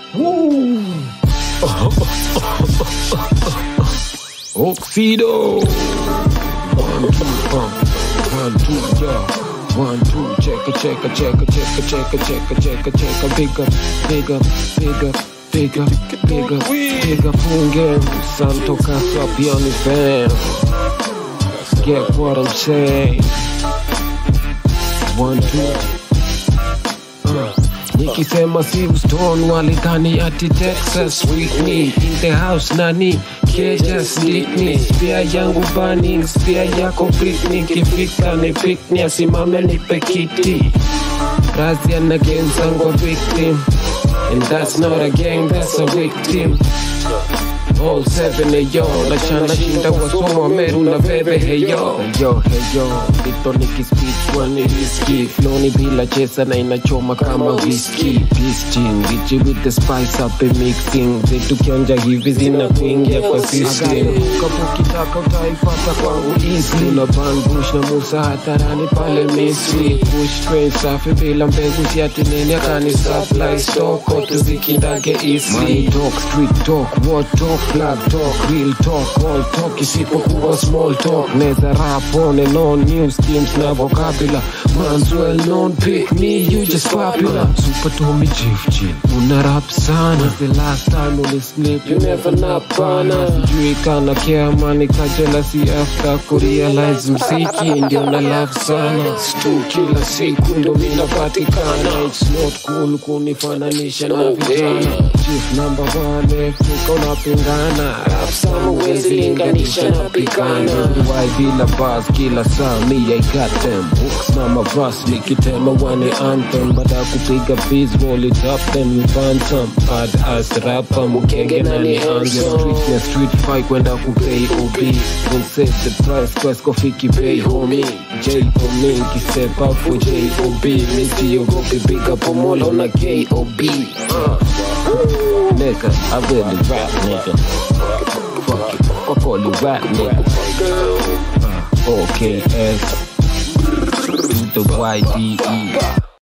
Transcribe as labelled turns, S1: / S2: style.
S1: Woo! Oxido. One, two, pump. One, two, yeah. One, two, check a check a check a check a check a check a check a check a big up, big up, big up, big up, big up, big up, funge, santo casa piano fan. Get what I'm saying? One, two. Uh. Nikisema Silverstone walidhani ati Texas Whitney in the house nani keja Sydney spia yangu burning spia yako Britney kifika ni pikni asimame nipe kiti Razi ana game zangu victim and that's not a gang that's a victim All seven eyo Lachana shinda wasoma Meru na bebe heyo Heyo heyo Dito nikispeech wani risky Flow ni bila chesa na inachoma kama whisky Pisting Richie with the spice up and mixing Zetu kionja hivi zina kuingia kwa system Kapo kitaka utaipata kwangu easy Una ban bush na Musa hatarani pale Misri Push train safi bila mbegu siati nini akani supply stock Otu zikindage easy Money talk, street talk, what talk, flag talk, real talk, all talk isipokuwa small talk Neza rap on and on, new schemes na vocabula Man's well known, pick me, you just popular Super Tommy Chief Chill, una rap sana When's the last time uli sleep, you never nap bana Sijui kana care money ka jealousy after kurealize mziki ndio na love sana Stu kila siku ndo minapatikana It's not cool kunifananisha na vijana Chief number one, Afrika unapingana Rap sama uwezi linganisha na pikana Why bila bars kila saa me I got them Hooks na mavas nikitema wane anthem Baada ya kupiga beats roll it up then we burn some Bad ass rapper mukenge na ni anthem Street na street fight kwenda kupay OB Don't save the price quest kofiki pay homie J.O.M. Step up for J.O.B. Missy Ogopi big up Omolo na K.O.B. Uh. Nigga, I really rap, nigga. Fuck it, fuck all you rap, nigga. Uh, OKS, to the YDE.